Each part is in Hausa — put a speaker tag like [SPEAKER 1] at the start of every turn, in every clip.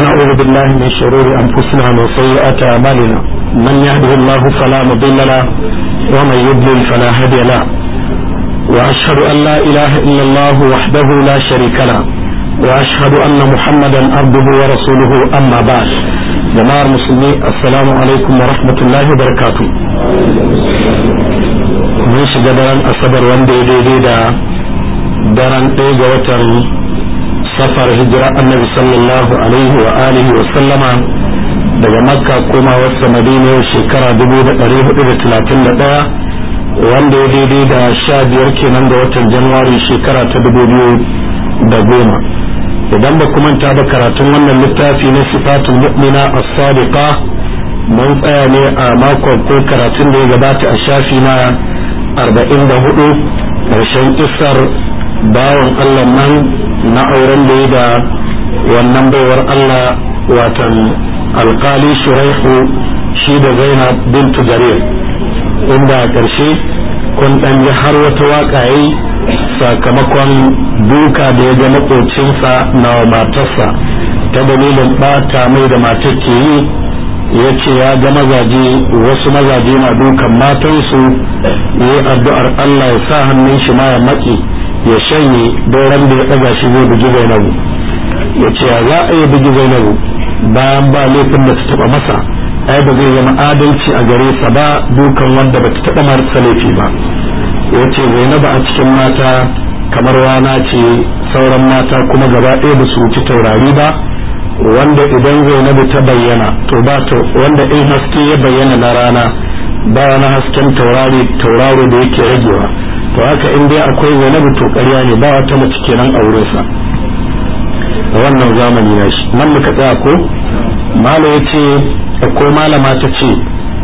[SPEAKER 1] ونعوذ بالله من شرور أنفسنا وسيئات أعمالنا من يهده الله فلا مضل له ومن يضلل فلا هادي له وأشهد أن لا إله إلا الله وحده لا شريك له وأشهد أن محمدا عبده ورسوله أما بعد جماعة المسلمين السلام عليكم ورحمة الله وبركاته mun shiga daren asabar wanda ya daidai da daren ɗaya ga watan safar hijira annabi sallallahu alaihi wa alihi wa sallama daga makka koma wasu madina shekara 1431 wanda ya daidai da sha biyar kenan ga watan januwari shekara ta dubu biyu da goma idan ba manta da karatun wannan littafi na sifatul mu'mina as-sadiqa mun tsaya ne a makon ko karatun da ya gabata a shafi na arba'in da hudu ƙarshen kisar bawan Allah nan na auren da ya da wannan baiwar Allah watan alkali shuraihu shi da zainab bintu jarir inda a ƙarshe kun ɗan ji har wata waƙa yi sakamakon duka da ya ga maƙocinsa na matarsa ta dalilin ɓata mai da matar ke yi ya ce ya ga mazaje wasu mazaje na dukan matansu ya yi addu'ar Allah ya sa hannun shi ma ya maƙi ya shanye doron da ya ɗaga shi zai bugi zainabu ya ce ya za a yi bugi zainabu bayan ba laifin da ta taɓa masa ai ba zai zama adalci a gare sa ba dukan wanda ba ta taɓa marasa laifi ba ya ce zainabu a cikin mata kamar rana ce sauran mata kuma gaba ɗaya ba su wuci taurari ba wanda idan zainabu ta bayyana to ba ta wanda in haske ya bayyana na rana ba wani hasken taurari tauraro da yake ragewa to haka in dai akwai zainabu to ƙarya ne ba wata mace kenan a wurinsa a wannan zamani na shi nan muka tsaya ko mala ya ce ko malama ta ce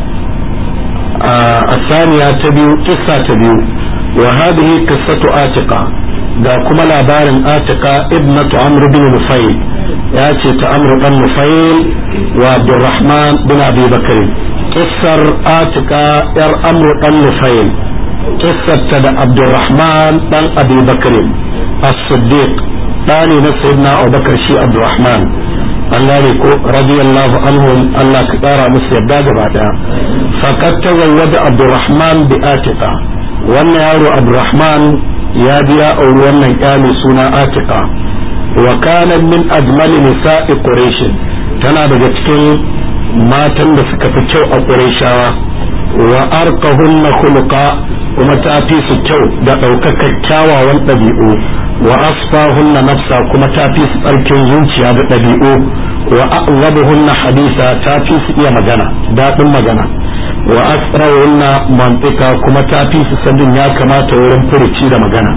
[SPEAKER 1] a saniya ta biyu kissa ta biyu wa hadhihi qissatu atiqa ga kuma labarin atiqa ibnatu amr bin nufayl ya ce ta amr dan nufayl wa abdurrahman bin abi bakr kissar atiqa yar amr dan nufayl kissar ta da abdurrahman dan abi bakr as-siddiq dani na sayyidina abubakar shi abdurrahman Allah ne ko radiyallahu anhum Allah ka kara musu yadda gaba daya faqad tazawwaja abdurrahman bi atiqa wannan yaro abdurrahman ya biya auri wannan kyale suna atiqa wa kana min ajmal nisa'i quraish tana daga cikin matan da suka fi kyau a qurayshawa wa arqahunna khuluqa kuma ta fi su kyau da ɗaukakar kyawawan ɗabi'u wa asfahunna nafsa kuma ta fi su tsarkin zuciya da ɗabi'u wa a'zabuhunna hadisa ta fi su iya magana daɗin magana wa asrarunna mantika kuma ta fi su sanin ya kamata wurin furuci da magana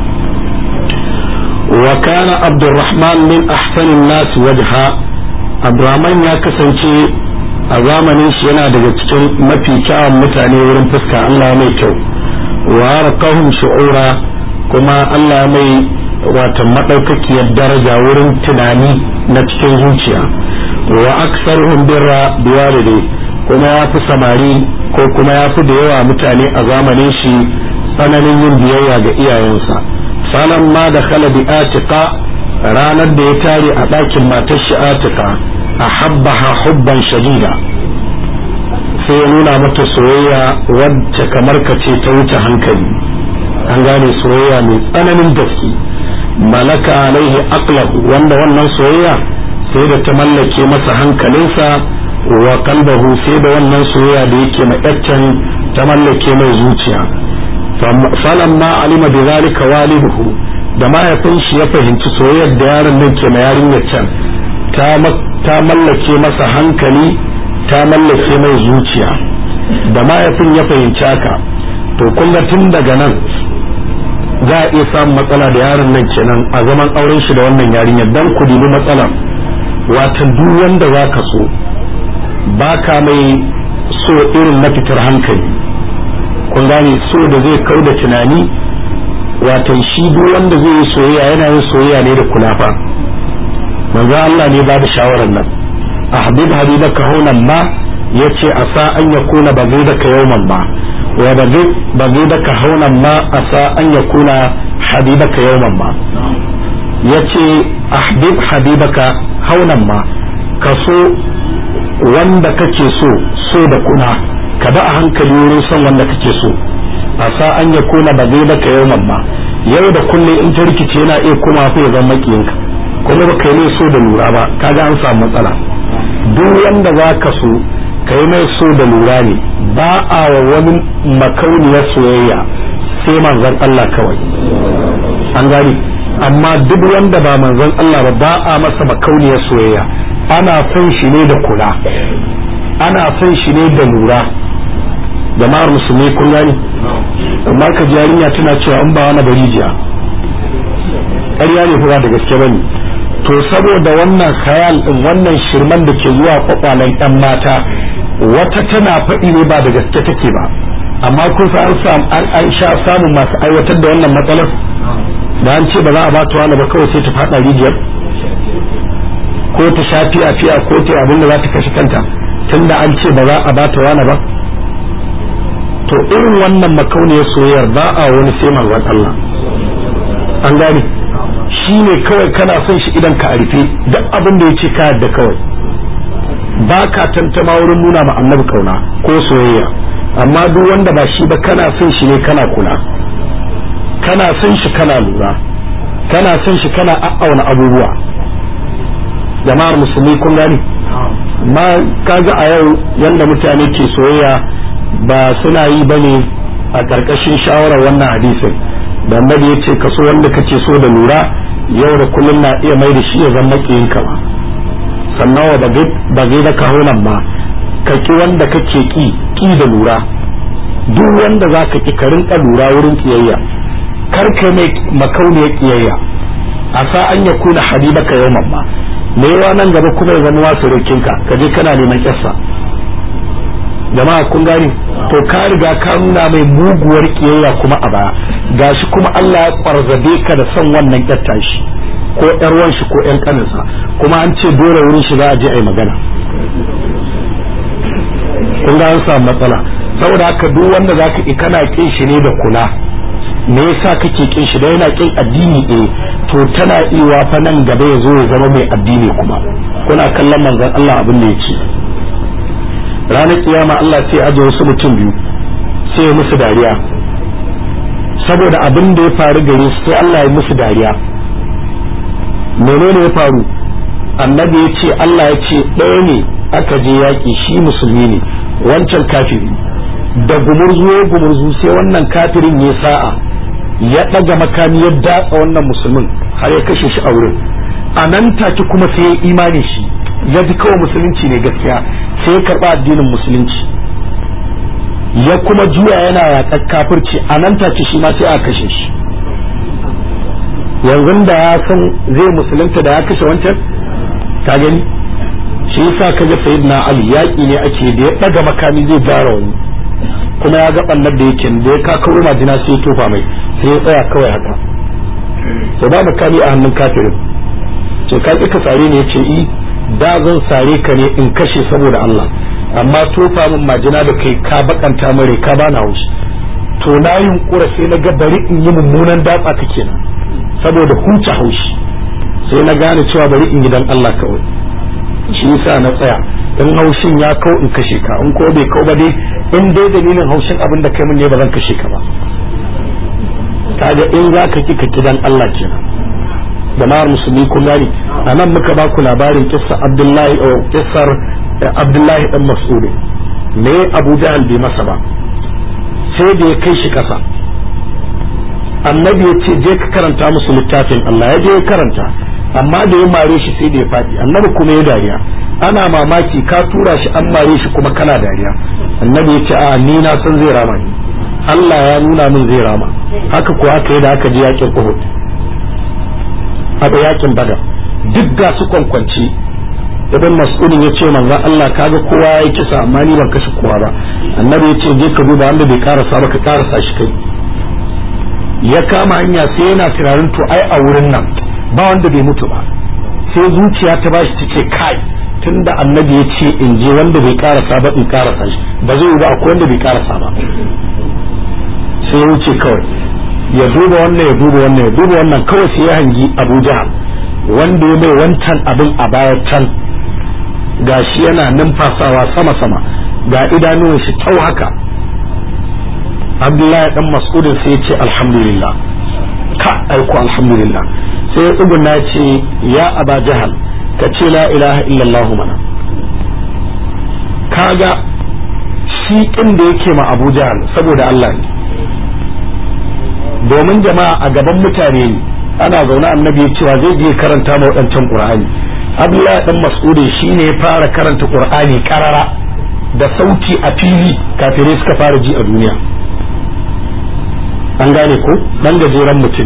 [SPEAKER 1] wa kana abdurrahman min ahsanin nas wajha abdurrahman ya kasance a zamanin shi yana daga cikin mafi kyawun mutane wurin fuska Allah mai kyau wa arqahum shu'ura kuma Allah mai wata madaukakiyar daraja wurin tunani na cikin zuciya wa aksaruhum birra biwalidai kuma ya fi samari ko kuma ya fi da yawa mutane a zamanin shi tsananin yin biyayya ga iyayensa sanan ma da khala bi atiqa ranar da ya tare a ɗakin matar shi atiqa a habbaha hubban shadida sai ya nuna mata soyayya wacce kamar ka ce ta wuce hankali an gane soyayya mai tsananin gaske malaka alaihi aqlahu wanda wannan soyayya sai da ta mallake masa hankalinsa wa kalbahu sai da wannan soyayya da yake ma yaccen ta mallake mai zuciya falan ma alima bi zalika waliduhu da mahaifin shi ya fahimci soyayyar da yaron nan ke ma yarinyar can ta mallake masa hankali ta mallake mai zuciya da mahaifin ya fahimci haka to kun ga tun daga nan za a iya samun matsala da yaron nan kenan a zaman auren shi da wannan yarinyar dan ku dibi matsalar watan duk wanda za ka so ba ka mai so irin na fitar hankali kun gane so da zai kau da tunani watan shi duk wanda zai yi soyayya yana yin soyayya ne da kulafa manzo Allah ne ba da shawarar nan ahbib habibaka hunan ma yace asa an yakuna bagidaka yawman ma wa bagidaka hunan ma asa an yakuna habibaka yawman ma yace ahbib habibaka haunan ma ka so wanda kake so so da kuna ka ba a hankali wurin son wanda kake so a sa an ya kuna ba zai baka yau mamma yau da kullum in ta rikice yana iya kuma fa ya zama makiyinka kuma ba kai mai so da lura ba kaga an samu matsala duk wanda za ka so kai mai so da lura ne ba a wa wani makauniyar soyayya sai manzon Allah kawai an gani amma duk wanda ba manzon Allah ba ba a masa makauniyar soyayya ana son shi ne da kula ana son shi ne da lura jama'ar musulmi kun gani amma ka ji yarinya tana cewa an ba wani bari jiya ƙarya ne kuma da gaske bane to saboda wannan khayal din wannan shirman da ke zuwa kwakwalen yan mata wata tana faɗi ne ba da gaske take ba amma kun sa an samu an sha samun masu aiwatar da wannan matsalar da an ce ba za a ba ta wani ba kawai sai ta faɗa rijiyar ko ta sha fiya fiya ko ta abin da za ta kashe kanta tunda an ce ba za a ba ta wani ba to irin wannan makauniyar soyayyar ba a wani sai manzon Allah an gane shi ne kawai kana son shi idan ka rufe duk abin da ya ce ka yadda kawai ba ka tantama wurin nuna ma annabi kauna ko soyayya amma duk wanda ba shi ba kana son shi ne kana kula kana son shi kana lura kana son shi kana a'auna abubuwa jama'ar musulmi kun gani amma kaga a yau yanda mutane ke soyayya ba suna yi bane a ƙarƙashin shawarar wannan hadisin da annabi ya ce kaso wanda kace so da lura yau da kullum na iya mai da shi ya zama ka ba sannan wa ba zai da kahunan ma ka ki wanda kake ki ki da lura duk wanda za ka ki ka rinka lura wurin kiyayya kar ka mai makauniyar kiyayya a sa an ya kuna habibaka yau mamma me yawa nan gaba kuma ya zama wasu rikinka ka je kana neman kyassa jama'a kun gani to ka riga ka nuna mai muguwar kiyayya kuma a baya gashi kuma Allah ya kwarzabe ka da son wannan kyatta shi ko yar shi ko yan kaninsa kuma an ce dole wurin shi za a je a yi magana kun ga an samu matsala saboda haka duk wanda zaka ki kana kin shi ne da kula me yasa kake kin shi da yana kin addini eh to tana iwa fa nan gaba ya zo ya zama mai addini kuma kuna kallon manzon Allah abin da yake ranar kiyama Allah sai aje wasu mutum biyu sai ya musu dariya saboda abin da ya faru gare su sai Allah ya musu dariya menene ya faru annabi ya ce Allah ya ce ɗaya ne aka je yaƙi shi musulmi ne wancan kafiri da gumurzu ya gumurzu sai wannan kafirin ya sa'a ya ɗaga makami ya datsa wannan musulmin har ya kashe shi a wurin a nan take kuma sai ya imani shi ya ji kawai musulunci ne gaskiya sai ya karɓa addinin musulunci ya kuma juya yana yaƙar kafirci a nan take shi ma sai a kashe shi yanzu da ya san zai musulunta da ya kashe wancan ka gani shi yasa kaga sayyidina ali yaƙi ne ake da ya ɗaga makami zai gara wani kuma ya ga ɓannar da yake da ya kakaro majina sai ya tofa mai sai ya tsaya kawai haka to ba makami a hannun kafirin ce ka ka sare ne yace i da zan sare ka ne in kashe saboda Allah amma tofa min majina da kai ka bakanta mare ka bana haushi to na yunkura sai na ga bari in yi mummunan datsa ka kenan saboda huce haushi sai na gane cewa bari in yi dan Allah kawai shi yasa na tsaya in haushin ya kau in kashe ka in ko bai kau ba dai in dai dalilin haushin abin da kai mun ne ba zan kashe ka ba kaga in za ka ki ka kidan Allah kenan jama'ar musulmi kun gani a nan muka ba ku labarin kissa Abdullahi o kissar Abdullahi dan Mas'ud me Abu Jahl bai masa ba sai da ya kai shi kasa annabi ya ce je ka karanta musu littafin Allah ya je ya karanta amma da ya mare shi sai da ya faɗi annabi kuma ya dariya ana mamaki ka tura shi an mare shi kuma kana dariya annabi ya ce a ni na san zai rama ni Allah ya nuna min zai rama haka ko aka yi da aka je yakin Uhud aka yakin Badar duk ga su kwankwanci ibn mas'udin ya ce manzon Allah kaga kowa ya kisa amma ni ban kashe kowa ba annabi ya ce je ka duba wanda bai karasa ba ka karasa shi kai ya kama hanya sai yana tunanin to ai a wurin nan ba wanda bai mutu ba sai zuciya ta bashi ta ce kai tunda annabi ya ce in je wanda bai karasa ba in karasa shi ba zai ba akwai wanda bai karasa ba sai ya wuce kawai ya duba wannan ya duba wannan ya duba wannan kawai sai ya hangi Abu Jahal wanda ya mai wancan abin a baya can gashi yana numfasawa sama sama ga idanuwan shi tau haka abdullahi dan mas'udin sai ya ce alhamdulillah ka aiko alhamdulillah sai ya tsuguna ce ya aba jahal ka ce la ilaha illallah mana kaga shi inda yake ma abu jahal saboda Allah ne domin jama'a a gaban mutane ne ana zaune annabi cewa zai je karanta ma waɗancan qur'ani abdullahi dan mas'udin shine ya fara karanta qur'ani karara da sauti a fili kafirai suka fara ji a duniya an gane ko dan gajeren mutum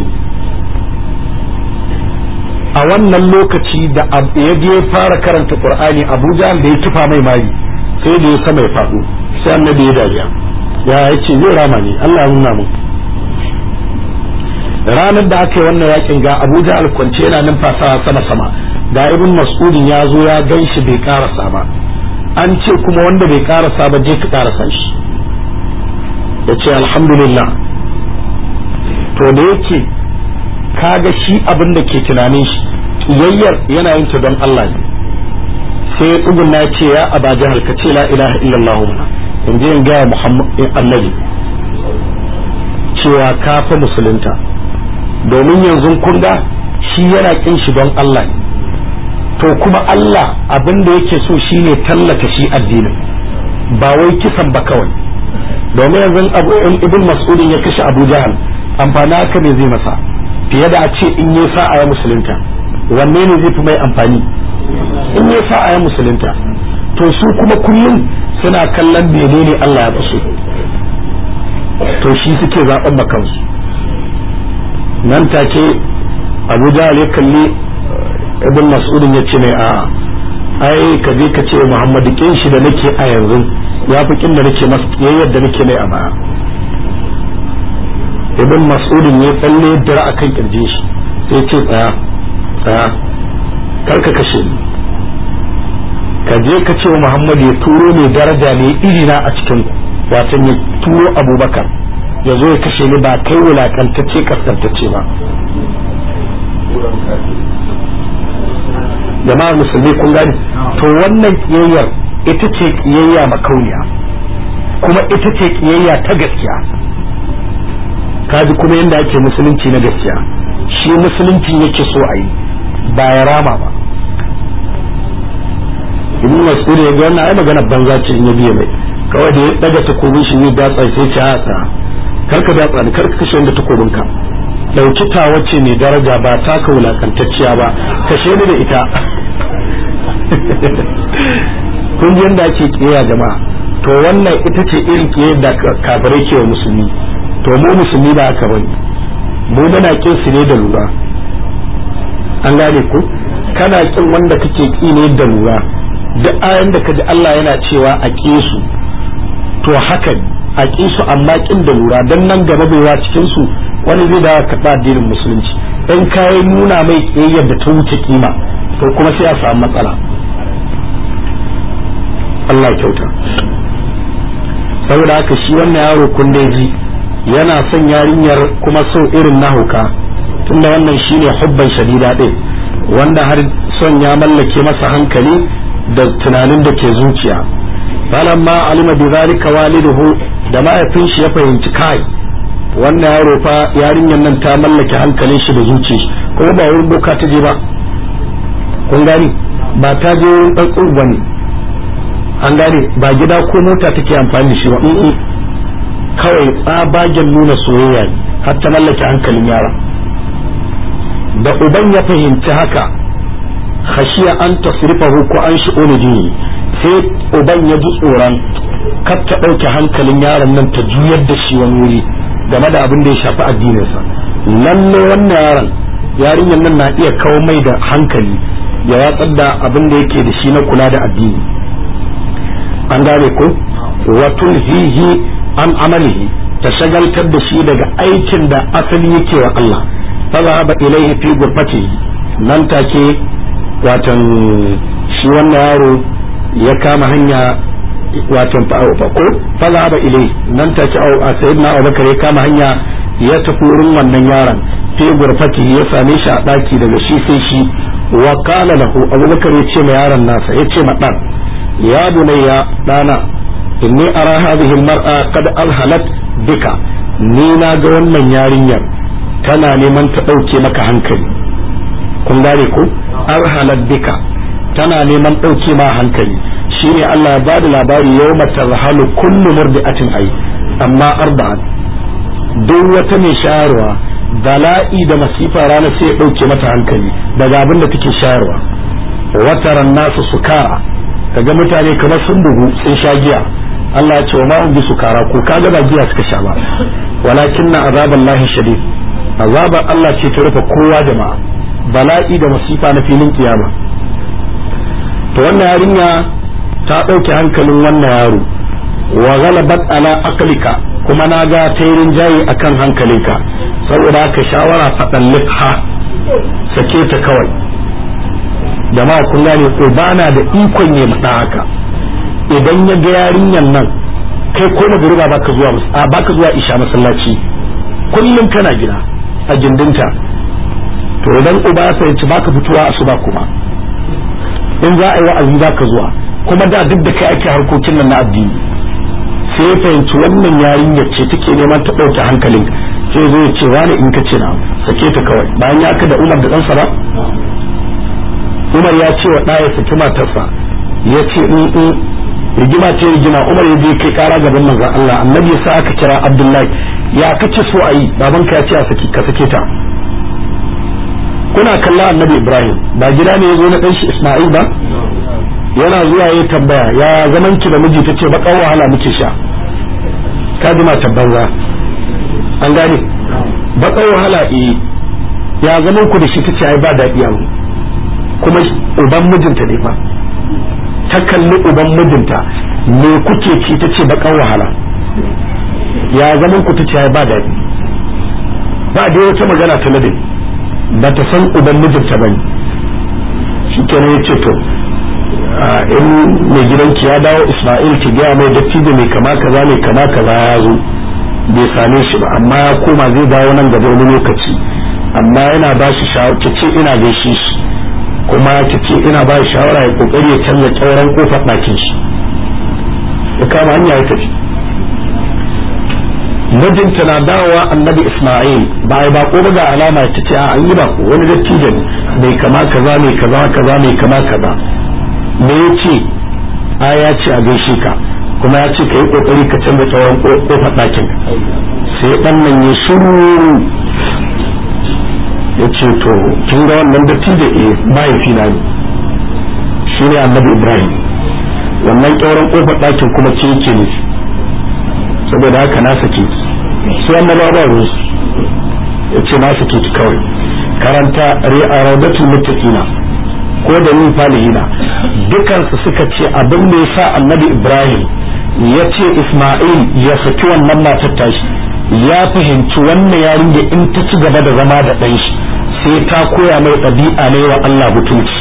[SPEAKER 1] a wannan lokaci da ya je fara karanta qur'ani abuja da ya kifa mai mari sai da ya sama ya faɗo sai annabi ya dariya ya yace zai rama ne Allah ya nuna mun ranar da aka yi wannan yakin ga abuja alkwance yana numfasawa sama sama ga ibn mas'udin ya zo ya gan shi bai karasa ba an ce kuma wanda bai karasa ba je ka karasa shi ya ce alhamdulillah to da yake kaga shi abin da ke tunanin shi kiyayyar yana yin ta don Allah ne sai ya tsuguna ya ce ya aba jahal ka ce la ilaha illallah mana in je in gaya muhammad annabi cewa ka fa musulunta domin yanzu kun ga shi yana kin shi don Allah ne to kuma Allah abin da yake so shine tallata shi addinin ba wai kisan ba kawai domin yanzu ibn mas'udin ya kashe abu jahal amfani haka ne zai masa fiye da a ce in yi sa'a ya musulunta wanne ne zai fi mai amfani in yi sa'a ya musulunta to su kuma kullum suna kallon menene Allah ya basu to shi suke zaben makansu nan take abu jahal ya kalli ibn mas'udin ya ce mai a ai ka je ka ce muhammadu kin shi da nake a yanzu ya fi kin da nake masa yayyar da nake mai a baya ibn mas'udin ya tsalle dira akan kirje shi sai ce tsaya tsaya kar ka kashe ni ka je ka ce wa muhammadu ya turo mai daraja ne iri na a cikin watan ya turo abubakar ya zo ya kashe ni ba kai wulakantacce kaskantacce ba jama'a musulmi kun gani to wannan kiyayyar ita ce kiyayya makauniya kuma ita ce kiyayya ta gaskiya kaji kuma yadda ake musulunci na gaskiya shi musulunci yake so a yi ba ya rama ba ibn mas'ud ya ga wannan ai magana banza ce in ya biye mai kawai da ya daga takobin shi ne datsa sai ce haka karka datsa ni karka kashe wanda takobin ka dauki ta wacce mai daraja ba taka wulakantacciya ba kashe ni da ita kun ji yadda ake kiyaye jama'a to wannan ita ce irin kiyaye da kafirai ke wa musulmi to mu musulmi ba haka bane mu muna kin su ne da lura an gane ku kana kin wanda kake ki ne da lura duk ayan da kaji Allah yana cewa a ki su to haka a ki su amma kin da lura dan nan gaba baiwa cikin su wani zai da karɓa addinin musulunci in kai nuna mai kiyayyar da ta wuce kima to kuma sai a samu matsala Allah kyauta saboda haka shi wannan yaro kun ji yana son yarinyar kuma so irin na hauka tunda wannan shine hubban shadida din wanda har son ya mallake masa hankali da tunanin da ke zuciya falamma alima bi zalika waliduhu da mahaifin shi ya fahimci kai wannan yaro fa yarinyar nan ta mallake hankalin shi da zuciya kuma ba wurin boka ta je ba kun gani ba ta je wurin dan ba ne an gane ba gida ko mota take amfani da shi ba kawai tsabagen nuna soyayya ne har ta mallake hankalin yara da uban ya fahimci haka khashiya an tasrifahu ko an shi dini sai uban ya ji tsoron kar ta ɗauke hankalin yaron nan ta juyar da shi wani wuri game da abin da ya shafi addininsa lalle wannan yaron yarinyar nan na iya kawo mai da hankali ya watsar da abin da yake da shi na kula da addini an gane ko wa tulhihi an amalihi ta shagaltar da shi daga aikin da asali yake wa Allah fa zahaba ilaihi fi gurfatihi nan take watan shi wannan yaro ya kama hanya watan ko fa zahaba ilaihi nan take sayyidina Abubakar ya kama hanya ya tafi wurin wannan yaron fi gurfatihi ya same shi a daki daga shi sai shi wa qala lahu abubakar ya ce ma yaron nasa ya ce ma dan ya bunayya dana inni ara hadhihi mar'a qad alhalat bika ni na ga wannan yarinyar tana neman ta dauke maka hankali kun gane ko alhalat bika tana neman dauke ma hankali shine Allah ya bada labari yawma tarhalu kullu murdi'atin ay amma arba'at duk wata mai shayarwa bala'i da masifa rana sai ya ɗauke mata hankali daga abin da take shayarwa wataran nasu sukara kaga mutane kamar sun bugu sun sha giya Allah ya ce wa ma'un bi sukara ko kaga ba giya suka sha ba walakin na azaban lahi shadid azabar Allah ce ta rufe kowa jama'a bala'i da masifa na filin kiyama to wannan yarinya ta ɗauke hankalin wannan yaro wa ghalabat ala aqlika kuma na ga tairin jayi akan hankalinka saboda haka shawara faɗan ha sake ta kawai jama'a kun gane ko bana da ikon ya mada haka idan ya ga yarinyan nan kai ko magruba baka zuwa a baka zuwa isha masallaci kullum kana gida a gindinta to idan uba ya fahimci baka fitowa asuba kuma in za a yi wa'azi zaka zuwa kuma da duk da kai ake harkokin nan na addini sai ya fahimci wannan yarinyar ce take neman ta ɗauke hankalin sai zo ya ce wani in ka ce na sake ta kawai bayan ya ka da umar da ɗansa ba umar ya ce wa ɗaya saki matarsa ya ce in in rigima ce rigima umar ya je kai kara gaban manzon Allah annabi ya sa aka kira abdullahi ya kace so a yi babanka ya ce a saki ka sake ta kuna kalla annabi ibrahim ba gida ne ya zo na ɗan shi isma'il ba yana zuwa ya tambaya ya zaman ki da miji tace bakan wahala muke sha ka ji matan banza an gane bakan wahala eh ya zaman ku da shi tace ai ba daɗi yau kuma uban mijinta ne fa ta kalli uban mijinta me kuke ci tace bakan wahala ya zaman ku tace ai ba daɗi ba da wata magana ta ladabi ba ta san uban mijinta bane shi kenan ya ce to in mai gidanki ya dawo Ismail ki gaya mai dattijo mai kama kaza mai kama kaza ya zo bai same shi ba amma ya koma zai dawo nan gaba wani lokaci amma yana ba shi shawara ki ce ina gaishe shi kuma ki ce ina ba shi shawara ya kokari ya canza kyauran kofar ɗakin shi ya kama hanya ya tafi mijinta na dawowa annabi Ismail ba ai bako ba ga alama ta ce a an yi bako wani dattijo ne mai kama kaza mai kaza kaza mai kama kaza me ya ce a ya ce a gaishe ka kuma ya ce ka yi kokari ka canza tsawon kofar ɗakin sai ɗan nan ya shiru ya ce to kin ga wannan dattijo eh mahaifina ne shi ne annabi ibrahim wannan kyauran kofar ɗakin kuma ce yake nufi saboda haka na sake ki sai annabawa ba ruwansu ya ce na sake ki kawai karanta ri'a raudatul muttaqina ko da yin falihina dukansu suka ce abin da ya sa annabi ibrahim ya ce isma'il ya saki wannan matar tashi ya fahimci wannan yarinya in ta ci gaba da zama da ɗan shi sai ta koya mai ɗabi'a ne wa allah mutunci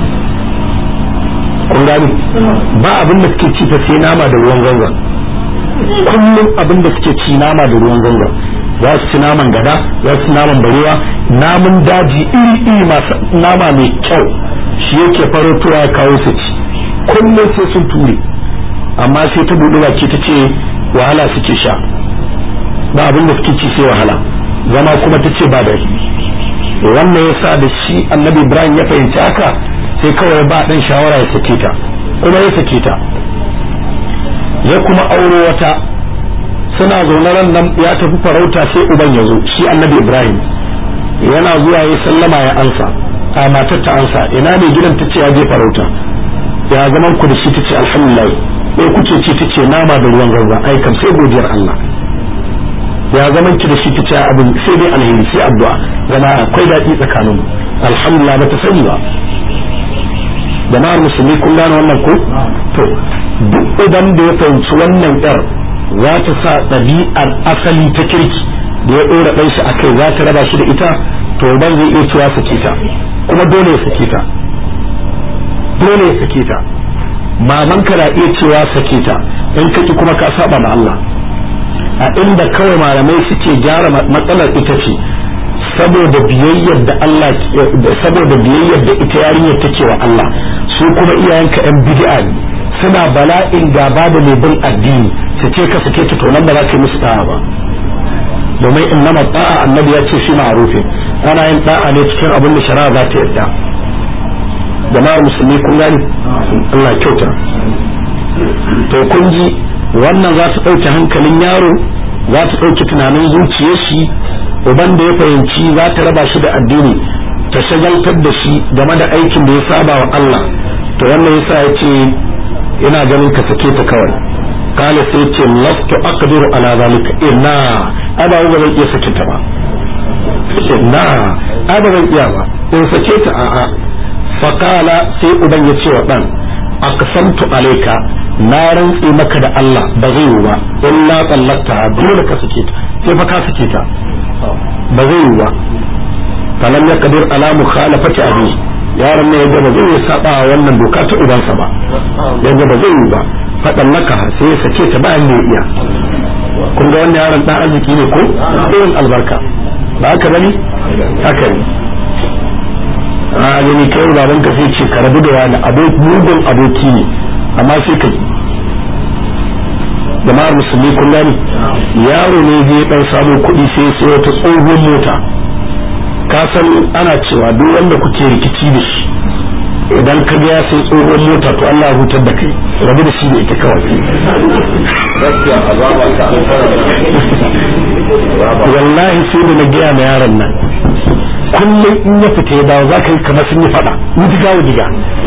[SPEAKER 1] kun gani ba abin da suke ci ta sai nama da ruwan zanzan kullum abin da suke ci nama da ruwan zanzan za su ci naman gada za su ci naman barewa namun daji iri iri masu nama mai kyau shi yake farotowa ya kawo su ci kullum sai sun ture amma sai ta buɗe baki ta ce wahala suke sha ba abin da suke ci sai wahala zama kuma ta ce ba da wannan ya sa da shi annabi ibrahim ya fahimci haka sai kawai ba ɗan shawara ya sake ta kuma ya sake ta ya kuma auro wata suna zaune ran nan ya tafi farauta sai uban ya zo shi annabi ibrahim yana zuwa ya sallama ya ansa a matar ta ansa ina ne gidan ta ce ya je farauta ya zaman ku da shi ta ce alhamdulillah me kuke ci ta ce nama da ruwan garba ai kam sai godiyar Allah ya zaman ki da shi ta ce abin sai dai alheri sai addu'a zama akwai daɗi tsakanin alhamdulillah ba ta sani ba jama'ar musulmi kun gane wannan ko to duk idan da ya fahimci wannan yar za ta sa ɗabi'ar asali ta kirki da ya ɗora ɗan shi a kai za ta raba shi da ita to ban zai iya cewa sake ta kuma dole ya sake ta dole ya sake ta maman ka na iya cewa sake ta in kaki kuma ka saba ma Allah a inda kawai malamai suke gyara matsalar ita ce saboda biyayyar da Allah saboda biyayyar da ita yarinyar take wa Allah su kuma iyayenka yan bid'a ne suna bala'in gaba da mai bin addini su ce ka sake ta to nan ba za ka yi musu da'a ba domin innama da'a annabi ya ce shi ma'rufin ana yin da'a ne cikin abin da shari'a za ta yarda jama'ar musulmi kun gani Allah kyauta to kun ji wannan za ta ɗauke hankalin yaro za ta ɗauke tunanin zuciyar shi uban da ya fahimci za ta raba shi da addini ta shagaltar da shi game da aikin da ya saba wa Allah to wannan yasa ya ce ina ganin ka sake ta kawai kala sai ce lastu aqdiru ala zalika ina ada ba zan iya sake ta ba ina ada zan iya ba in sake ta a'a fakala sai uban ya ce wa dan aqsamtu alayka na rantse maka da Allah ba zai yi ba illa tsallakta dole ka sake ta sai fa ka sake ta ba zai yi ba falam ya kadir ala mukhalafati abi yaron ne yaga ba zai saba wannan doka ta ubansa ba yaga ba zai yi ba fadan laka sai ya sake ta bayan da iya kun ga wannan yaron dan arziki ne ko irin albarka ba haka bane haka ne a gani kai baban ka sai ce ka rabu da wani aboki mugun aboki ne amma sai ka jama'ar musulmi kun gani yaro ne zai dan samu kuɗi sai sai wata tsohon mota ka san ana cewa duk wanda kuke rikici da shi idan ka ga ya sai tsohon mota to Allah hutar da kai rabu da shi ne ita kawai wallahi sai da na gaya ma yaron nan kullum in ya fita ya dawo za ka yi kamar sun yi faɗa wudiga wudiga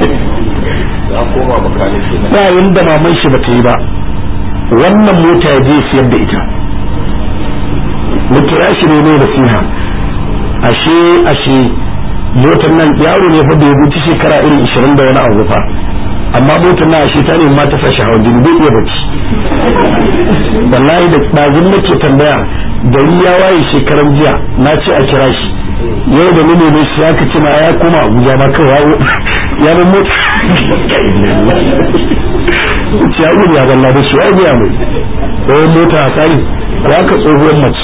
[SPEAKER 1] ba yanda maman shi bata yi ba wannan mota ya je siyar da ita mutu ya shi ne da siha ashe ashe motar nan yaro ne fa bai wuce shekara irin 20 da wani abu fa amma motar na ashe ta ne ma ta sashi hawan jini bai iya bacci wallahi da ɗazun nake tambaya gari ya waye shekaran jiya na ce a kira shi yau da nune ne shi aka ce ma ya koma abuja ma kawai ya bin mota ce ya gudu ya zalla da shi ya biya mai ɗayan mota a tsari ko aka tsohuwar mace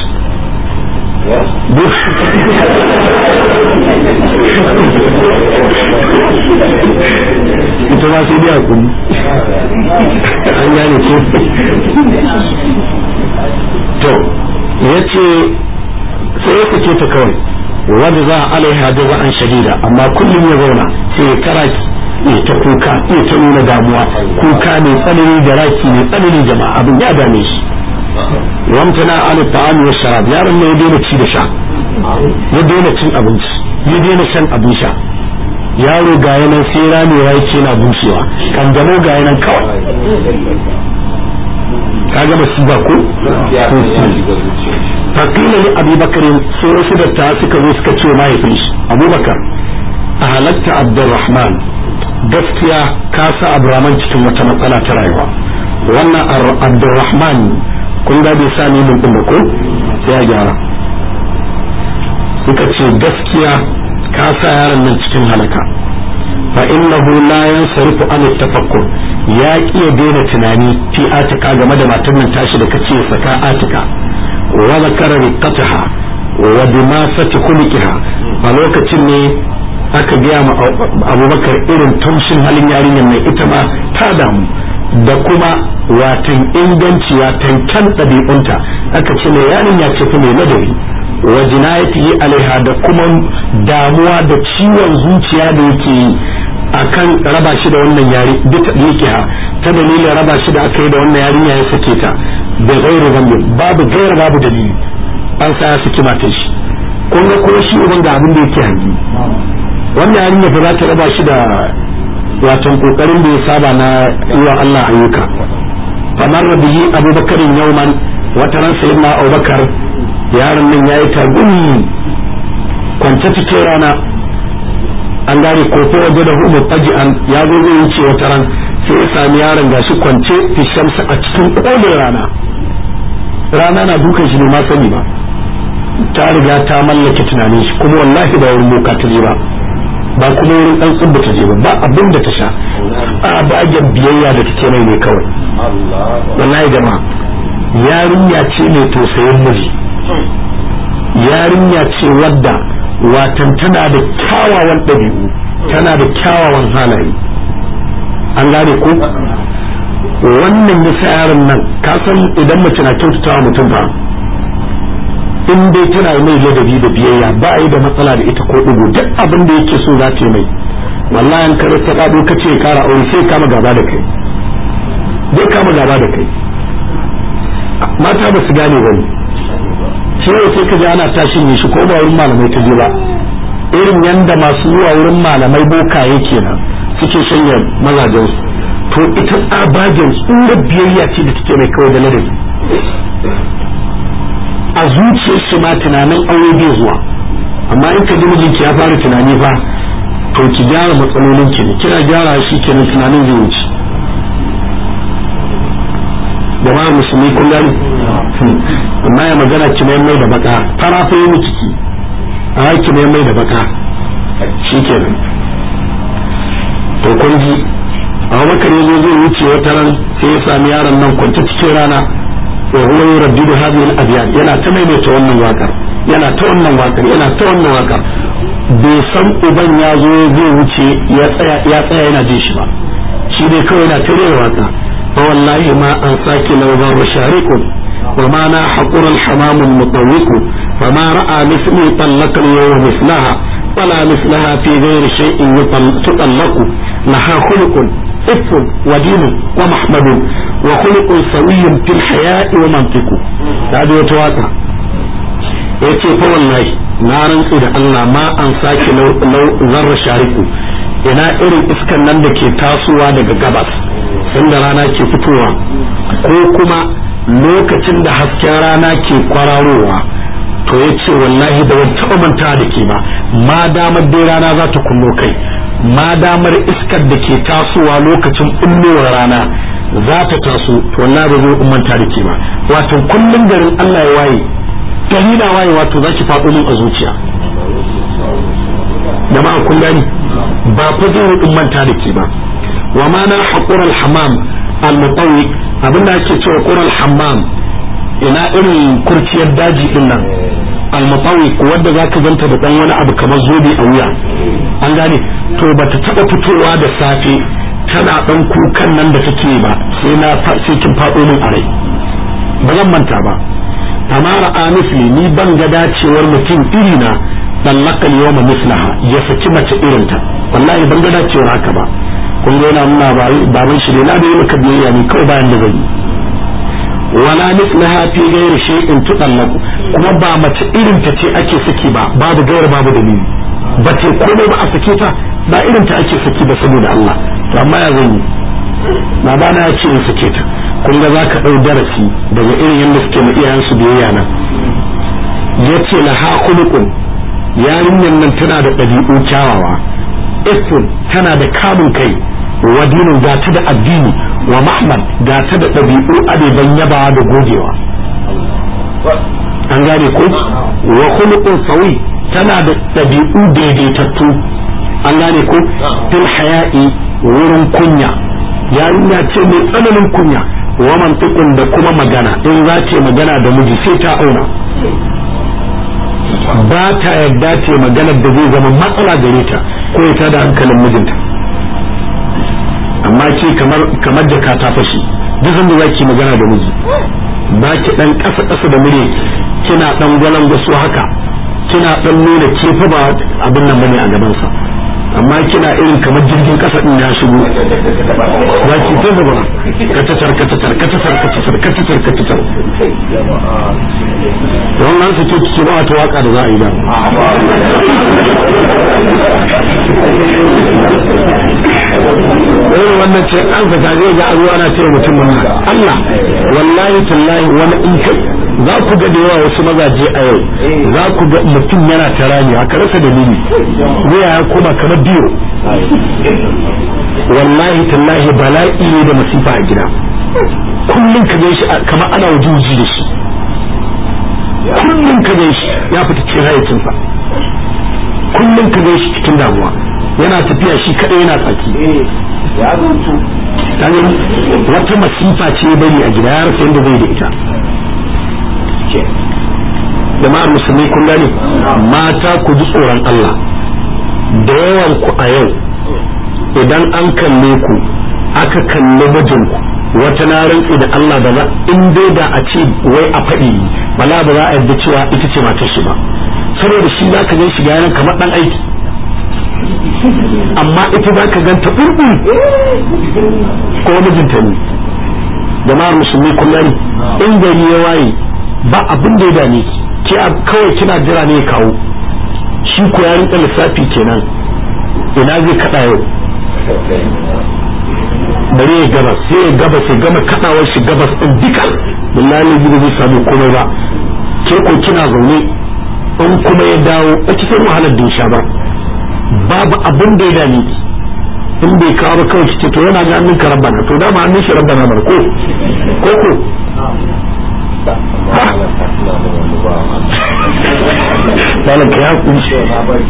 [SPEAKER 1] ita ma sai biya kudi an gane ko to ya ce sai ya fice ta kawai wadda za a alaiha da an shadida amma kullum ya zauna sai ya kara ya ta kuka ya ta nuna damuwa kuka mai tsanani da raki mai tsanani jama'a abin ya dame shi wamtana ala ta'ami wa sharab yaron ne ya daina ci da sha ya daina cin abinci ya daina shan abin sha yaro ga yanan sai ramewa yake na bushewa kanjamo ga yanan kawai ka ga masiba ko fakila ne abubakar sai wasu datta suka zo suka ce mahaifin shi abubakar a halatta abdurrahman gaskiya ka sa abdurrahman cikin wata matsala ta rayuwa wannan abdurrahman kun ga bai sami min din ko sai ya gyara suka ce gaskiya ka sa yaron nan cikin halaka fa innahu la yansarifu an tafakkur ya kiya daina tunani fi atika game da matar nan tashi da kace saka atika wa zakara riqataha wa dimasati khuluqiha a lokacin ne aka gaya ma abubakar irin taushin halin yarinyar mai ita ma ta damu da kuma watan inganci watan kyan ɗabi'unta aka ce mai yarinya ce fa mai ladabi wa jinayatihi alaiha da kuma damuwa da ciwon zuciya da yake yi akan raba shi da wannan yari duka ha ta dalilin raba shi da aka yi da wannan yarinya ya sake ta da gairu zambi babu gaira babu dalili an sa ya saki matar shi kun ga kuma shi uban ga abin da yake hangi wannan yarinya fa za ta raba shi da watan kokarin da ya saba na yi wa Allah ayyuka kamar bihi abubakarin yauman wata ran sayyidina abubakar yaron nan yayi tagumi kwance cikin rana an gane ko ko waje da hudu faji'an ya zo zai wuce wata ran sai ya sami yaron gashi kwance fi shamsa a cikin kolin rana rana na dukan shi ne ma sani ba ta riga ta mallake tunanin shi kuma wallahi ba wurin boka ta je ba ba kuma wurin dan tsubba ta je ba ba abin da ta sha a bagen biyayya da take mai ne kawai wallahi jama'a yarinya ce mai tausayin miji yarinya ce wadda watan tana da kyawawan ɗabi'u tana da kyawawan halaye an gane ko wannan yasa yaron nan ka san idan mace na kyautatawa mutum ba in dai tana mai ladabi da biyayya ba yi da matsala da ita ko ɗigo duk abin da yake so za ta yi mai wallahi an kare ta ɗaɗo ka ce kara aure sai kama gaba da kai zai kama gaba da kai mata ba su gane ba ne shi ne sai ka ji ana tashin ne shi ko ba wurin malamai ta je ba irin yanda masu zuwa wurin malamai bokaye kenan suke shanya mazajensu to ita tsabagen tsurar biyayya ce da take mai kawai da ladabi a zuciyar shi ma tunanin aure bai zuwa amma in ka ji mijinki ya fara tunani fa to ki gyara matsalolin ki ne kina gyara shi kenan tunanin zai wuce jama'a musulmi kun gani amma ya magana ki mai mai da baka fara fa yi miki ki a ki mai mai da baka shikenan to kun ji Abubakar ya zo zai wuce wata ran sai ya sami yaron nan kwanta cikin rana wa huwa yuraddidu hadhihi al-abyad yana ta maimaita wannan wakar yana ta wannan wakar yana ta wannan wakar bai san uban ya zo zai wuce ya tsaya ya tsaya yana jin shi ba shi dai kawai yana ta rera waka fa wallahi ma an saki lawzan rashariqun wa ma na haqur al-hamam al-mutawwiq fa ma ra'a mithli talaqa al-yawm mithlaha wala mithlaha fi ghayri shay'in yutallaqu laha khuluqun إف ودين ومحمد وخلق سوي في الحياء ومنطق هذا يتواتا yace fa wallahi na rantsi da Allah ma an sake zarra shariku ina irin iskan nan da ke tasowa daga gabas sanda rana ke fitowa ko kuma lokacin da hasken rana ke kwararowa to yace wallahi da wani taɓa manta da ke ba ma damar dai rana za ta kunno kai ma damar iskar da ke tasowa lokacin bullowar rana za ta taso to wallahi ba zai ummanta da ke ba wato kullum garin Allah ya waye gari na waye wato zaki faɗo min a zuciya jama'a kun gani ba fa zai ummanta da ke ba wa ma na haqur al hammam al mutawwi abinda ake cewa qur al hammam ina irin kurciyar daji din nan al mutawwi wanda zaka zanta da dan wani abu kamar zobe a wuya an gane to bata taba fitowa da safe tana dan kukan nan da take ba sai na sai kin fado min a rai ba zan manta ba amma ra'a misli ni ban ga dacewar mutum iri na dallakal yawma mislaha ya saki mace irin ta wallahi ban ga dacewar haka ba kun ga yana nuna baban shi ne na da yi maka biyayya ne kawai bayan da zai wala mislaha fi ghairi shay'in tudallaqu kuma ba mace irin ta ce ake saki ba babu gaira babu dalili ba ce komai ba a sake ta ba irin ta ake saki ba saboda Allah to amma ya zan yi babana ya ce in sake ta kun ga zaka dau darasi daga irin yadda suke ma iyayen su biyayya nan yace la ha khuluqun yarinyar nan tana da ɗabi'u kyawawa ifun tana da kamun kai wa dinin ga ta da addini wa mahmad ga ta da ɗabi'u abeban yabawa da gogewa an gane ko wa khuluqun sawi tana da ɗabi'u daidaitattu an gane ko fil haya'i wurin kunya yarinya ce mai tsananin kunya wa mantiqun da kuma magana in za ta magana da miji sai ta auna ba ta yarda ta magana da zai zama matsala gare ta ko ya da hankalin mijinta amma ke kamar kamar jaka ta fashi duk sanda za ki magana da miji ba ki dan kasa kasa da mure kina dan gwalan gasu haka kina dan nuna ke fa ba abin nan bane a gaban sa amma kina irin kamar jirgin kasa din ya shigo za ki ta zaba katatar katatar katatar katatar katatar katatar wannan su ce ki ba wata waka da za a yi ba irin wannan ce an ka zai ga azuwa ana ce mutum wannan Allah wallahi tallahi wani in kai za ku ga da yawa wasu mazaje a yau za ku ga mutum yana ta rami haka rasa dalili wuya ya koma kamar biyo wallahi tallahi bala'i ne da masifa a gida kullum ka gan shi kamar ana wujuji da shi kullum ka gan shi ya fita cikin hayacinsa kullum ka gan shi cikin damuwa yana tafiya shi kadai yana tsaki
[SPEAKER 2] ya zantu
[SPEAKER 1] wata masifa ce bari a gida ya rasa yadda zai da ita jama'ar musulmi kun gane mata ku ji tsoron Allah da yawan ku a yau idan an kalle ku aka kalli mijinku wata na rantsi da Allah ba za in dai da a ce wai a faɗi bala ba za a yarda cewa ita ce matar shi ba saboda shi za ka gan shi ganin kamar dan aiki amma ita za ka ganta ɓurɓu ko mijinta ne jama'ar musulmi kun gani in gari ya waye ba abin da ya dame ki kawai kina jira ne ya kawo shi ko ya rinka lissafi kenan ina zai kada yau bari ya gabas sai ya gabas ya gama kadawar shi gabas din duka billahi zai zai samu komai ba ke ko kina zaune in kuma ya dawo a cikin wahalar da sha ba babu abin da ya dame ki in bai kawo ba kawai ce to yana ga hannun ka rabbana to dama hannun shi rabbana bar ko ko ko malam ka ya kunshi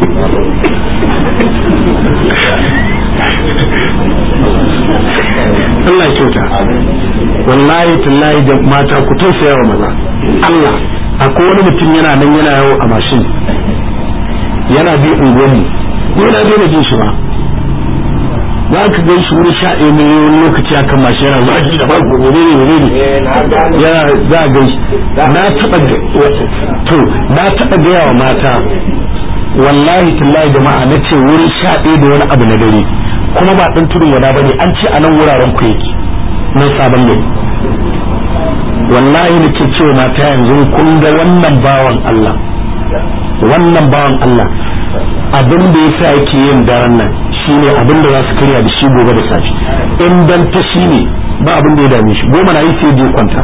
[SPEAKER 1] Allah kyauta wallahi tallahi da mata ku tausaya wa maza Allah akwai wani mutum yana nan yana yawo a mashin yana bi unguwanni yana daina jin shi ba za ka gan shi wani sha ɗaya mai wani lokaci a kan mashi yana zaki da babu wuri ne wuri ne yana za a gan shi na taɓa to na taɓa gaya wa mata wallahi tallahi jama'a na ce wuri sha ɗaya da wani abu na dare kuma ba ɗan tudun wada ba ne an ce a nan wuraren ku yake nan sabon ne wallahi nake cewa mata yanzu kun ga wannan bawan Allah wannan bawan Allah abin da yasa yake yin daren nan shine abin da za su karya da shi gobe da safe in dan ta shine ba abin da ya dame shi goma na yi sai je kwanta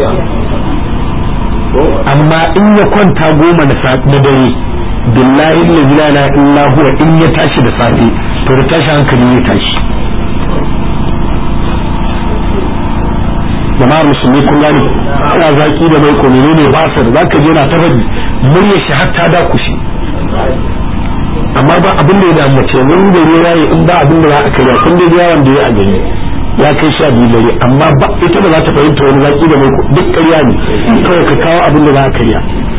[SPEAKER 1] amma in ya kwanta goma na na dare billahi la ilaha illa huwa in ya tashi da safe to da tashi hankali ya tashi jama'ar musulmi kun gane ana zaki da mai ko menene ba sa da zaka je na ta faɗi muryar shi hatta da kushi amma ba abin da ya damu ce mun da ne yayi in ba abin da za a karya kun da yawan da ya a gani ya kai sha biyu dare amma ba ita ba za ta fahimta wani zaki da mai duk ƙarya ne kawai ka kawo abin da za a karya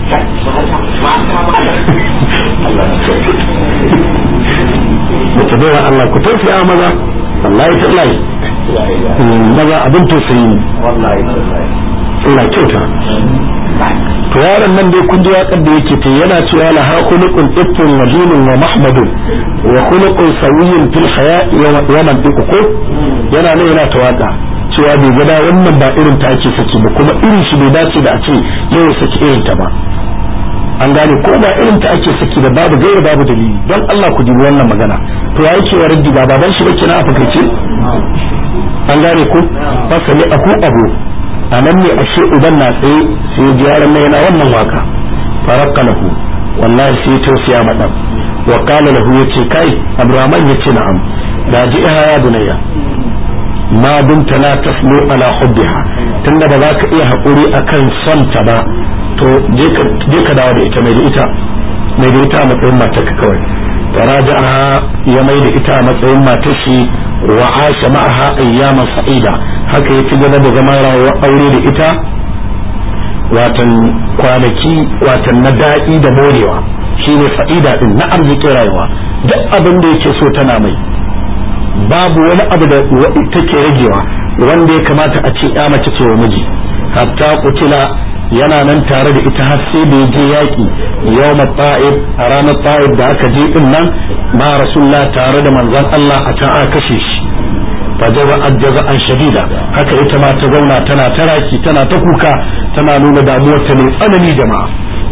[SPEAKER 1] Mace bai Allah ku tausaya maza wallahi tallahi maza abin tausayi ne Allah kyauta to yaron nan dai kun ji waƙar da yake ta yana cewa la ha khuluqun ittun wa dinun wa mahmadun wa khuluqun sawiyyun fil haya'i wa man ko yana ne yana ta waka cewa bai gada wannan ba irin ta ake saki ba kuma irin shi bai dace da a ce yau saki irin ta ba an gane ko ba irin ta ake saki da babu gaira babu dalili don Allah ku dubi wannan magana to ya yake wa raddi ba baban shi bake na afakaice an gane ku fasali aku abu a nan ne ashe uban na tsaye sai yaron na yana wannan waka farakka lahu wallahi sai tausaya madan wa qala lahu yace kai abraman yace na'am da ji ya bunayya ma dumta la taslu ala hubbiha tunda ba za ka iya haƙuri akan son ta ba to je ka dawo da ita mai da ita mai da ita a matsayin matarka kawai faraja'a ya mai da ita a matsayin matar shi wa asha ma'aha ayyaman sa'ida haka ya ci gaba da zama rayuwar aure da ita watan kwanaki watan na daɗi da morewa shine sa'ida din na arzikin rayuwa duk abin da yake so tana mai babu wani abu da take ragewa wanda ya kamata a ce ya mace ce wa miji hatta kutila yana nan tare da ita har sai da je yaƙi yawm ta'ib a ranar ta'ib da aka je din nan ma rasulullah tare da manzon Allah a can aka kashe shi fa jaza ajjaza an shadida haka ita ma ta zauna tana taraki tana ta kuka tana nuna damuwar ta mai tsanani jama'a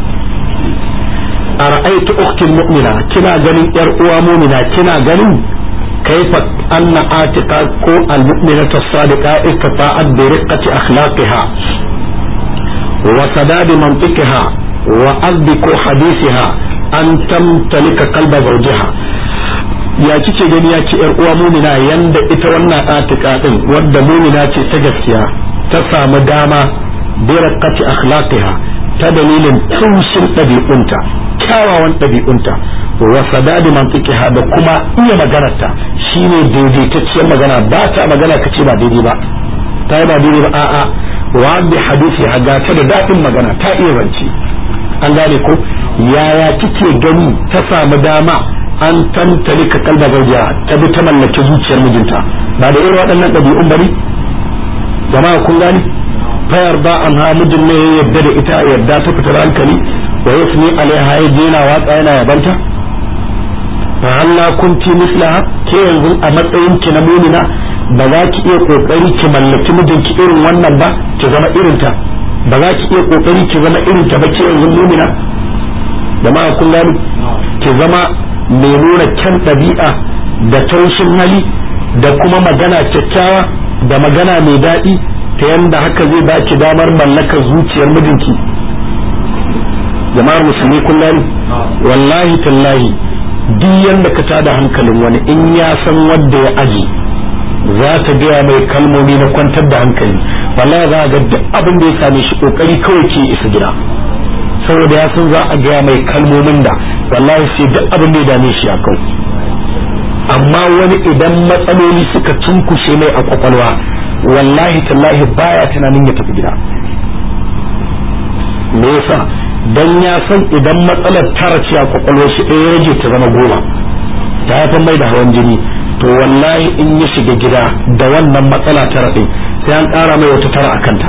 [SPEAKER 1] ara'aytu ukhti mu'mina kina ganin yar uwa mu'mina kina ganin kaifa anna atiqa ko al-mu'minatu as-sadiqa istata'at bi riqqati akhlaqiha وسداد منطقها وأصدق حديثها أن تمتلك قلب زوجها ya kike gani ya ce uwa mumina yanda ita wannan atika din wadda mumina ce ta gaskiya ta samu dama bi raqqati akhlaqiha ta dalilin tushin ɗabi'unta kyawawan ɗabi'unta wa sadadi mantiqiha da kuma iya maganarta shine daidaitacciyar magana ba ta magana kace ba daidai ba ta yi ba daidai ba a'a wa bi hadisi ga ta da daɗin magana ta iya zance an gane ko yaya kike gani ta samu dama an tantali ka kalba zaujiya ta bi ta mallaki zuciyar mijinta ba da irin waɗannan ɗabi'un bane jama'a kun gani fayar ba an ha mijin ne ya yadda da ita yadda ta fitar hankali wa yasni alaiha ya jena watsa yana yabanta fa halla kunti mislaha ke yanzu a matsayin ki na mumina ba za ki iya kokari ki mallaki mijinki irin wannan ba ki zama irin ta ba za ki iya kokari ki zama irin ta ba ke yanzu mumina jama'a kun gani ki zama mai nuna kyan ɗabi'a da taushin hali da kuma magana kyakkyawa da magana mai daɗi ta yanda haka zai ba ki damar mallakar zuciyar mijinki jama'ar musulmi kun gani wallahi tallahi duk yanda ka tada hankalin wani in ya san wanda ya aji za ta gaya mai kalmomi na kwantar da hankali wallahi za ga duk abin da ya same shi kokari kawai ke isa gida saboda ya san za a gaya mai kalmomin da wallahi sai duk abin da ya dame shi a kau amma wani idan matsaloli suka cunkushe mai a kwakwalwa wallahi tallahi baya tunanin ya tafi gida me yasa dan ya san idan matsalar tara ce a kwakwalwar shi ɗaya rage ta zama goma ta haifar mai da hawan jini to wallahi in ya shiga gida da wannan matsala tara ɗin sai an ƙara mai wata tara a kanta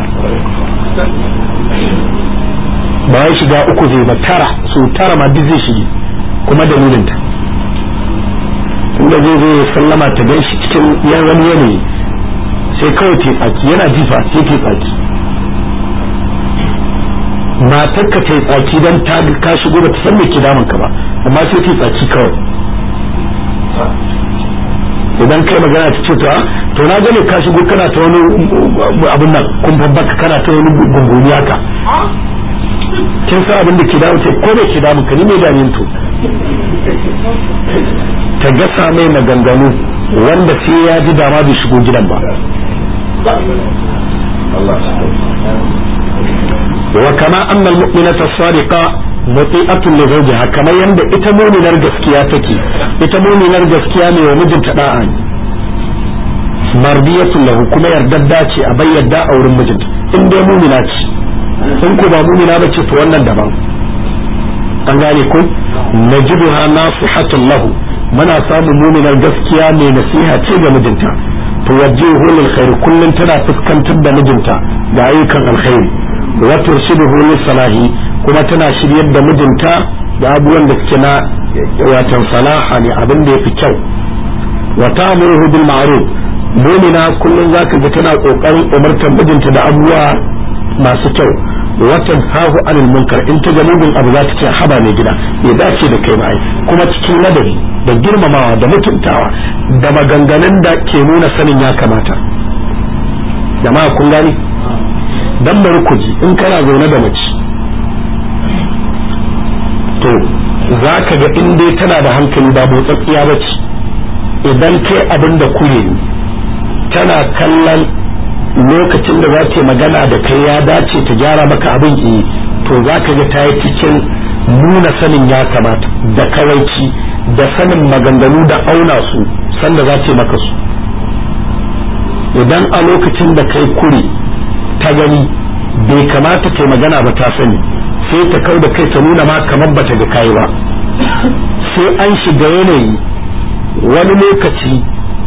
[SPEAKER 1] ba ya shiga uku zai ba tara su tara ma duk zai shige kuma dalilinta tunda zai zo ya sallama ta gan shi cikin yan wani yanayi sai kawai te tsaki yana jifa sai te tsaki matar ka te tsaki dan ta ka shigo ba ta san me ke damun ka ba amma sai te tsaki kawai idan kai magana ta ce to to na gane ka shigo kana ta wani abin nan kun babbaka kana ta wani gungumi haka kin san abin da ke damu ce ko bai ke damu ka ni mai damin to ta gasa mai maganganu wanda sai ya ji dama bai shigo gidan ba wa kama anna al-mu'minata as-sadiqa muti'atun li zawjiha kamar yanda ita mu'minar gaskiya take ita mu'minar gaskiya ne wa mijinta da'a ne mardiyatun lahu kuma yardadda ce a bayyada a wurin mijinta in dai mu'mina ce in ko ba mu'mina bace to wannan daban an gane ko najiduha nasihatun lahu muna samun mu'minar gaskiya mai nasiha ce ga mijinta to wajjihu lil khair kullun tana fuskantar da mijinta ga ayyukan alkhairi wa turshiduhu lis salahi kuma tana shiryar da mijinta da abubuwan da suke na watan salaha ne abin da yafi kyau wa ta'muruhu bil ma'ruf mu'mina kullun zaka ga tana kokarin umartar mijinta da abubuwa masu kyau watan hahu anil munkar in ta ga mugun abu za ta ce haba mai gida ya dace da kai bai kuma cikin ladabi da girmamawa da mutuntawa da maganganun da ke nuna sanin ya kamata jama'a kun gani dan bari ku ji in kana zaune da mace to za ka ga in dai tana da hankali ba motsatsiya ba ce idan kai abin da kure ne tana kallon lokacin da za ta magana da kai ya dace ta gyara maka abin yi to za ka ga ta yi cikin nuna sanin ya kamata da kawaici da sanin maganganu da auna su sanda za ta maka su idan a lokacin da kai kure ta gani bai kamata kai magana ba ta sani sai ta kau da kai ta nuna ma kamar ba ta ga kai ba sai an shiga yanayi wani lokaci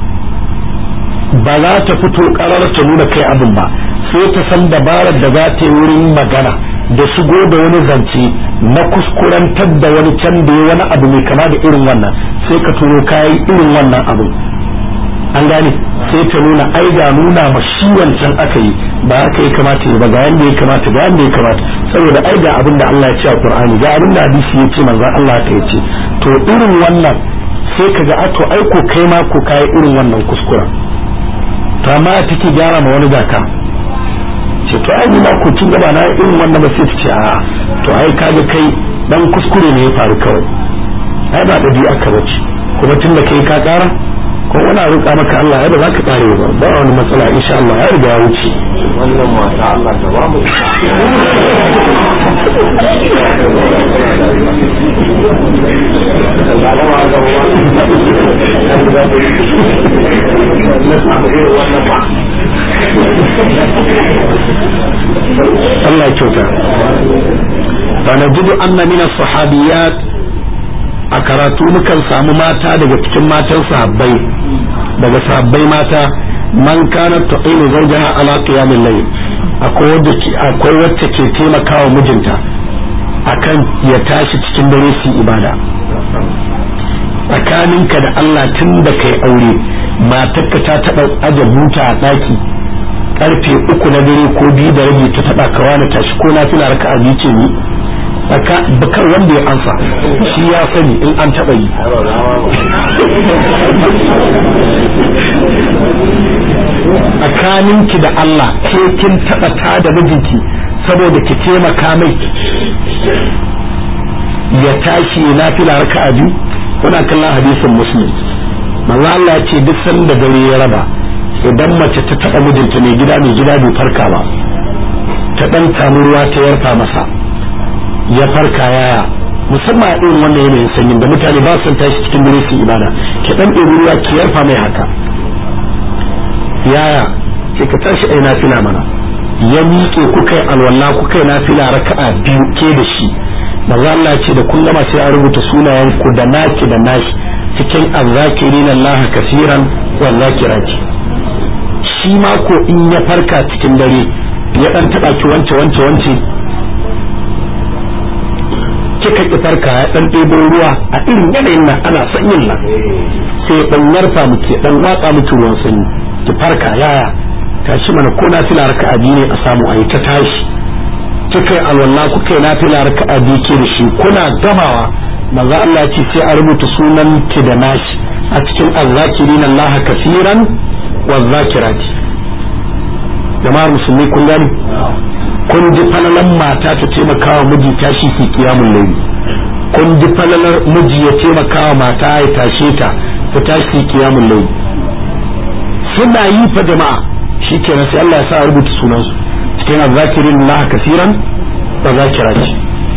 [SPEAKER 1] ba za ta fito karar ta nuna kai abin ba sai ta san dabarar da za ta yi wurin magana da shigo da wani zance na kuskurantar da wani can da wani abu mai kama da irin wannan sai ka turo kayi irin wannan abin an gane sai ta nuna ai ga nuna ma shi wancan aka yi ba haka ya kamata yi ba ga yanda ya kamata ga yanda ya kamata saboda ai ga abin da Allah ya ce a Qur'ani ga abin da hadisi ya ce manzon Allah ka ya ce to irin wannan sai ka ga a to ai ko kai ma ko kai irin wannan kuskuren to amma take gyara ma wani zaka ce to ai ma ko kin gaba na irin wannan ba sai ta ce a to ai kaga kai dan kuskure ne ya faru kawai ai ba dabi'a ka bace kuma tun da kai ka kara ko wani roƙa maka Allah ai ba za ka kare ba ba wani matsala insha Allah ya riga ya wuce
[SPEAKER 2] wannan mata Allah ta ba mu
[SPEAKER 1] Allah ya kyauta fa najidu anna min as-sahabiyat a karatu mukan samu mata daga cikin matan sahabbai daga sahabbai mata man kana taqilu zawjaha ala qiyamil layl akwai wadda akwai wacce ke taimakawa mijinta akan ya tashi cikin dare su ibada tsakaninka da Allah tun da kai aure matarka ta taɓa aje buta a ɗaki karfe uku na dare ko biyu da rabi ta taɓa kawa na tashi ko na fila raka a ce ni bakar wanda ya ansa shi ya sani in an taɓa yi tsakaninki da Allah ke kin taɓa ta da mijinki saboda ki taimaka mai ya tashi na fila raka a biyu kuna kallon hadisin muslim manzo Allah ya ce duk sanda dare ya raba idan mace ta taɓa mijinta mai gida mai gida bai farka ba ta ɗan samu ruwa ta yarfa masa ya farka yaya musamman a irin wannan yanayin sanyin da mutane ba su tashi cikin dare su ibada ki ɗan ɗebi ruwa ki yarfa mai haka yaya ke ka tashi ai nafila mana ya miƙe kuka yi alwala kuka yi nafila raka'a biyu ke da shi manzo Allah ce da kun gama sai a rubuta sunayen ku da naki da nashi cikin azzakirin Allah kasiran wa zakirati shi ma ko in ya farka cikin dare ya dan taba ki wance wance wance kika ki farka ya dan ɗebo ruwa a irin yanayin nan ana sanyin nan sai dan yarfa muke dan watsa miki ruwan sanyi ki farka yaya tashi mana ko na fila raka'a biyu ne a samu ayi ta tashi kika yi alwala kuka yi nafila raka'a biyu ke da shi kuna gamawa manzo Allah ya ce sai a rubuta sunan ki da nashi a cikin azzakirin Allah kasiran wa zakirati jama'ar musulmi kun gani kun ji falalan mata ta taimaka wa miji tashi fi kiyamun layli kun ji falalar miji ya taimaka wa mata ya tashe ta ta tashi fi kiyamun layli suna yi fa jama'a shikenan sai Allah ya sa rubuta sunansu cikin azzakirin Allah kasiran wa zakirati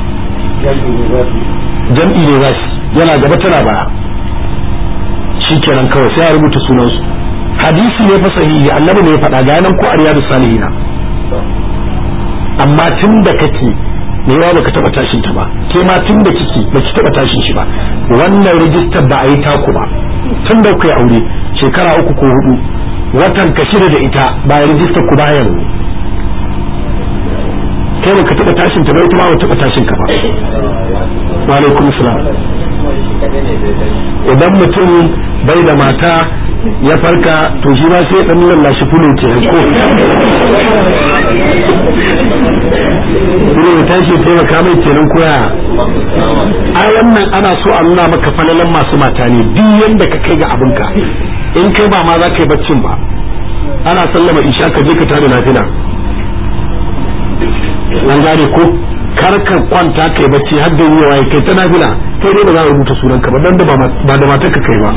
[SPEAKER 1] jam'i ne zasu yana gaba tana baya shikenan kawai sai a rubuta sunansu hadisi ne fa sahihi annabi ne ya faɗa ga nan ko ariyadu salihina amma tun da kake me yawa baka taba tashin ta ba ke ma tun da kike baki taba tashin shi ba wannan rijistar ba a yi taku ba tun da kai aure shekara uku ko hudu watan ka shida da ita ba a rijistar ku ba yanzu kai baka taba tashin ta ba ita ma ba taba tashin ka ba wa alaikum salam idan mutum bai da mata ya farka to shi ba sai dan lallashi fulun ke ko ne ya tashi taimaka mai kenan koya a wannan ana so a nuna maka falalan masu mata ne duk yanda ka kai ga abinka in kai ba ma za ka yi baccin ba ana sallama isha ka je ka tada nafila an gane ko kar ka kwanta kai bacci har da yiwa ya kai ta nafila kai dai ba za a rubuta sunan ka ba dan da ba da matar ka kai ba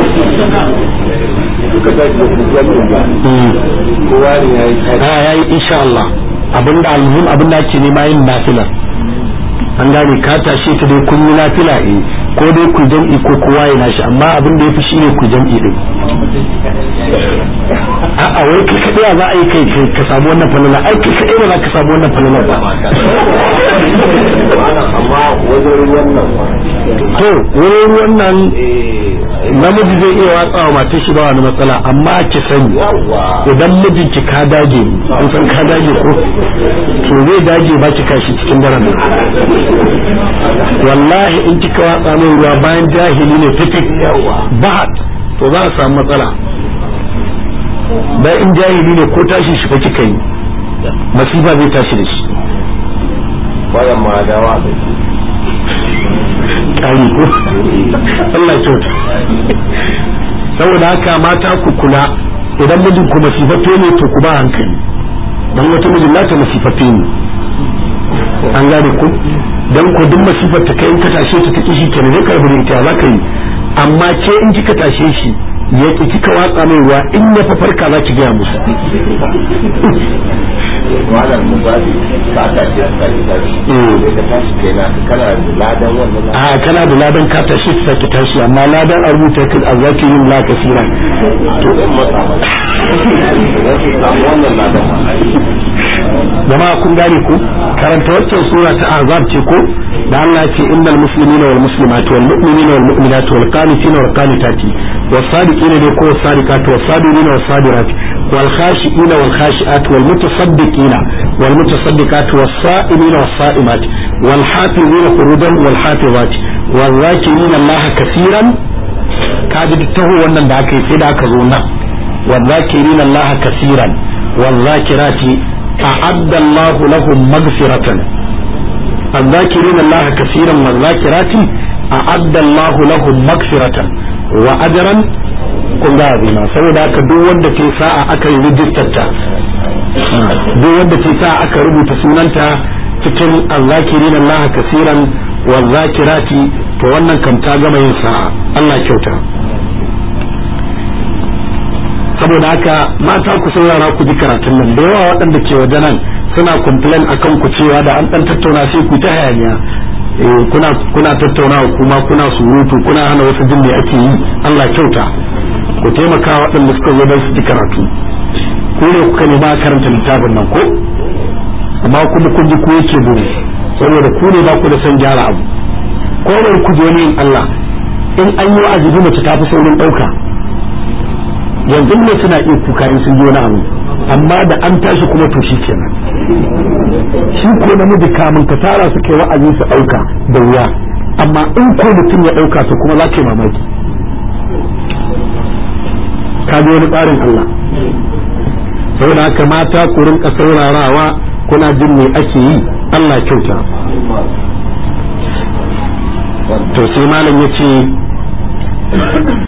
[SPEAKER 2] kowa ne ya yi
[SPEAKER 1] a yayi insha Allah abinda almuhim abinda ake nema yin nafila an gane ka tashe ta dai kun yi nafila eh ko dai ku jam'i ko kowa ya nashi amma abin da yafi shine ku jam'i din a'a wai kai kadai za a yi kai kai ka samu wannan falala ai kai kadai ba za ka samu wannan falala ba
[SPEAKER 2] amma wajen wannan
[SPEAKER 1] to wurin wannan namiji zai iya watsa wa matar shi ba wani matsala amma ki sani idan mijinki ka dage an san ka dage ko to zai dage ba ki kashi cikin daren nan wallahi in kika watsa mai ruwa bayan jahili ne fitik ba to za a samu matsala bayan in jahili ne ko tashi shi fa kika yi masifa zai tashi da shi
[SPEAKER 2] bayan ma dawa da
[SPEAKER 1] ƙari ko Allah ya kyauta saboda haka mata ku kula idan mijin ku masifaffe ne to ku ba hankali dan wata mijin nata masifaffe ne an gane ku dan ku duk masifar ta kai in ka tashe ta take shi kenan zai karbi da ita za ka yi amma ke in kika tashe shi ya ki kika watsa mai ruwa in ya fa farka za ki gaya musu
[SPEAKER 2] wannan misali ka ta ce ka ta sai ka tashi kenan kana da ladan wannan
[SPEAKER 1] a kana da ladan ka tashi ta ki tashi amma ladan a rubuta ka a zaki yin la kasira
[SPEAKER 2] to in mata mata samu wannan ladan
[SPEAKER 1] jama'a kun gane ku karanta waccan sura ta azab ce ko da Allah ya ce innal muslimina wal muslimati wal mu'minina wal mu'minati wal qanitina wal qanitati was sadiqina ne ko was sadiqati was sabirina was sabirati wal khashiina wal khashiati wal mutasaddiqina wal mutasaddiqati was sa'imina was sa'imati wal hafizina furujan wal hafizati wal zakirina Allah kaseeran kaji duk taho wannan da aka yi sai da aka zo nan wal zakirina Allah kaseeran wal zakirati أعد الله لهم مغفرة الذاكرين الله كثيرا والذاكرات أعد الله لهم مغفرة وأجرا kun ga azima saboda haka duk wanda ke sa'a aka yi rijistarta duk wanda ke sa'a aka rubuta sunanta cikin azzakirin Allah kasiran wa zakirati to wannan kam ta gama yin sa'a Allah kyauta saboda haka mata ku saurara ku ji karatun nan da yawa waɗanda ke waje nan suna complain akan ku cewa da an dan tattauna sai ku ta hayaniya eh kuna kuna tattauna kuma kuna surutu kuna hana wasu jin me ake yi Allah kyauta ku taimaka waɗanda suka zo don su ji karatu ku ne kuka ne ba karanta littafin nan ko amma kuma kun ji ku yake buru saboda ku ne ba ku da son gyara abu ko bari ku je yin Allah in an yi wa'azi mace ta fi saurin ɗauka yanzu ne suna iya kuka in sun ji wani abu amma da an tashi kuma to shi kenan shi ko namiji kamun ka tara su kai wa'azi su ɗauka da wuya amma in ko mutum ya ɗauka to kuma za ka yi mamaki ka ji wani tsarin Allah saboda haka mata ku rinka saurarawa kuna jin me ake yi Allah kyauta to sai malam ya ce